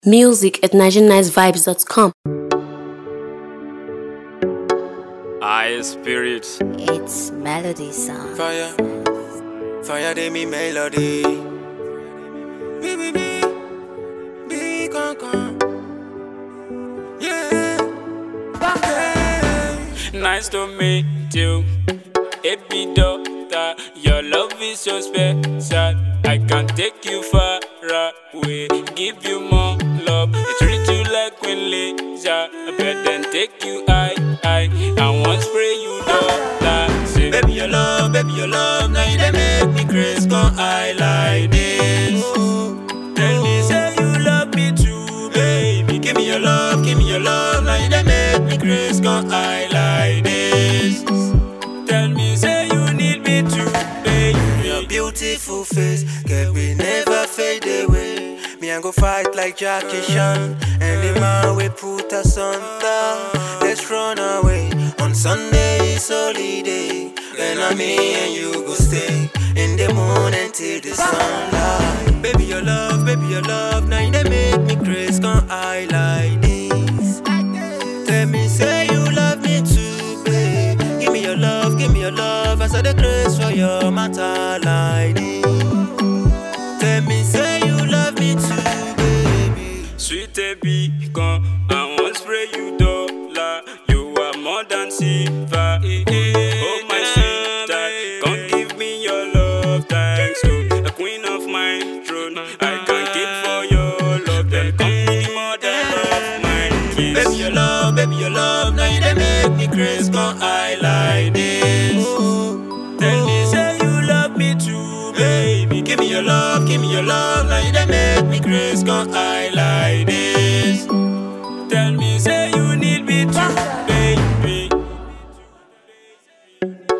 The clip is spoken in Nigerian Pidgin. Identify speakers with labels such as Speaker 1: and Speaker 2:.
Speaker 1: Music at NigerianNiceVibes.com.
Speaker 2: I spirit.
Speaker 3: It's melody song.
Speaker 4: Fire, fire de mi melody. Bi bi bi, bi con con. Yeah. yeah.
Speaker 2: Nice to meet you. Happy daughter, your love is so special. I can take you far away, give you more love. Treat you like Queen Lisa, but then take you high, high. I want spray you dollar. Say,
Speaker 4: Baby, your love, baby, your love. Now you dey make me crazy, come high like this.
Speaker 2: tell me, say you love me too, baby.
Speaker 4: Give me your love, give me your love. Now you dey make me crazy, come high like this.
Speaker 2: Tell me, say you need me too,
Speaker 4: Your
Speaker 2: baby.
Speaker 4: beautiful face, girl, we never fade away. Me, I go fight like Jackie Chan. And the man we put us under. Let's run away. On Sunday is holiday. Then I me and you go stay in the moon until the sunlight. Baby, your love, baby, your love. Now you dey make me crazy, come high like this. Tell me, say you love me too, babe. Give me your love, give me your love. I saw the grace for your matter like this. Tell me, say you love me too, baby.
Speaker 2: Sweet baby, come I want spray you dollar. You are more than silver. Oh my sweetheart, come give me your love. Thanks to the queen of my throne, I can keep for your love. Then come give me more than love, my kiss.
Speaker 4: Baby, your love, baby, your love. Now you dey make me crazy, come high like this.
Speaker 2: Tell me, say you love me too, baby.
Speaker 4: Give me your love, give me your love. Now you dey make me crazy, come high like this.
Speaker 2: Tell me, say you need me too, baby.